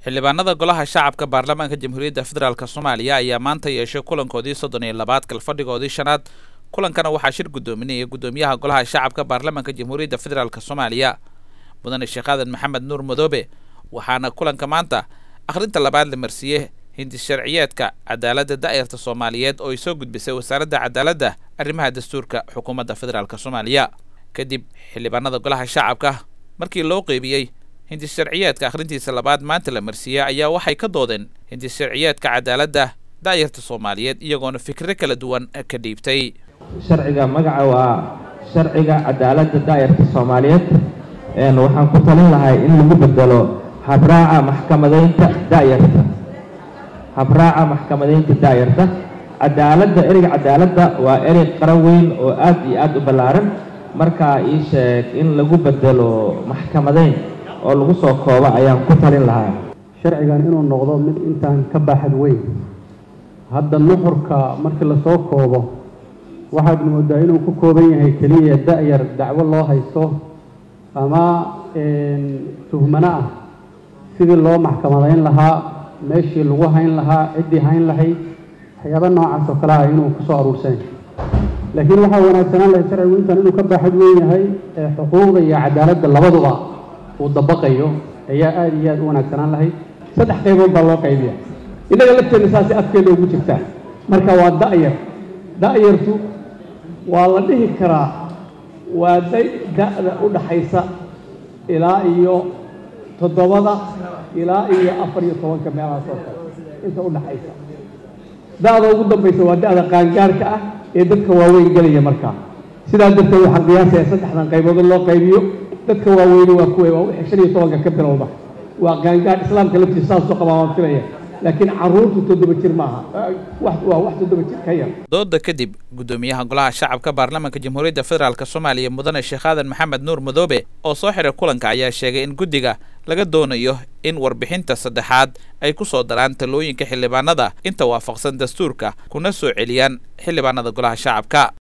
xildhibaanada golaha shacabka baarlamaanka jamhuuriyadda federaalk soomaaliya ayaa maanta yeeshay kulankoodii soddon iyo labaad kalfadhigoodii shanaad kulankana waxaa shir guddoominayay guddoomiyaha golaha shacabka baarlamaanka jamhuuriyadda federaalk soomaaliya mudane sheekh aadan maxamed nuur madoobe waxaana kulanka maanta akhrinta labaad la marsiiyey hindi sharciyeedka cadaaladda da'yarta soomaaliyeed oo ay soo gudbisay wasaaradda cadaaladda arrimaha dastuurka xukuumadda federaalk soomaaliya kadib xildhibaanada golaha shacabka markii loo qeybiyey hindi sharciyeedka akhrintiisa labaad maanta la marsiiyey ayaa waxay ka doodeen hindi sharciyeedka cadaaladda da'yarta soomaaliyeed iyagoona fikro kala duwan ka dhiibtay sharciga magaca waa sharciga cadaaladda daa'irta soomaaliyeed waxaan ku talin lahay in lagu bedelo habraaca maxkamadaynta da'yarta habraaca maxkamadaynta daa'yarta cadaaladda ereyga cadaaladda waa erey qara weyn oo aad iyo aad u ballaaran markaa ii sheeg in lagu bedelo maxkamadayn oo lagu soo koobo ayaan ku talin lahaa sharcigan inuu noqdo mid intaan ka baaxad weyn hadda nuxurka markii lasoo koobo waxaad moodaa inuu ku kooban yahay keliya da-yar dacwo loo haysto ama tuhmano ah sidii loo maxkamadayn lahaa meeshii lagu hayn lahaa ciddii hayn lahayd waxyaaba noocaas oo kale ah inuu kusoo aruursan laakiin waxaa wanaagsanaan lahay sharcigu intaan inuu ka baaxad weyn yahay ee xuquuqda iyo cadaaladda labaduba uu dabaqayo ayaa aada iyo aad u wanaagsanaan lahayd saddex qaybood baa loo qaybiya innaga lafteenna saasi afkeeda ugu jirtaa marka waa da-yar da-yartu waa la dhihi karaa waa da-da u dhaxaysa ilaa iyo toddobada ilaa iyo afar iyo tobanka meelahaas oo kale inta u dhaxaysa da-da ugu dambaysa waa da-da qaangaarka ah ee dadka waaweyn gelaya markaa sidaa darteed waxaan qiyaasaya saddexdan qaybood loo qaybiyo dadka waaweyne waa kuwa waa wixii shan iyo tobanka ka bilowda waa qaangaar islaamka laftiisa saasoo qabaa waan filaya laakiin caruurtu toddoba jir maaha waa wax toddoba jir ka yar dooda kadib guddoomiyaha golaha shacabka baarlamaanka jamhuuriyadda federaalk soomaaliya mudane sheekh aadan maxamed nuur madoobe oo soo xiray kulanka ayaa sheegay in guddiga laga doonayo in warbixinta saddexaad ay ku soo daraan talooyinka xildhibaanada inta waafaqsan dastuurka kuna soo celiyaan xildhibaanada golaha shacabka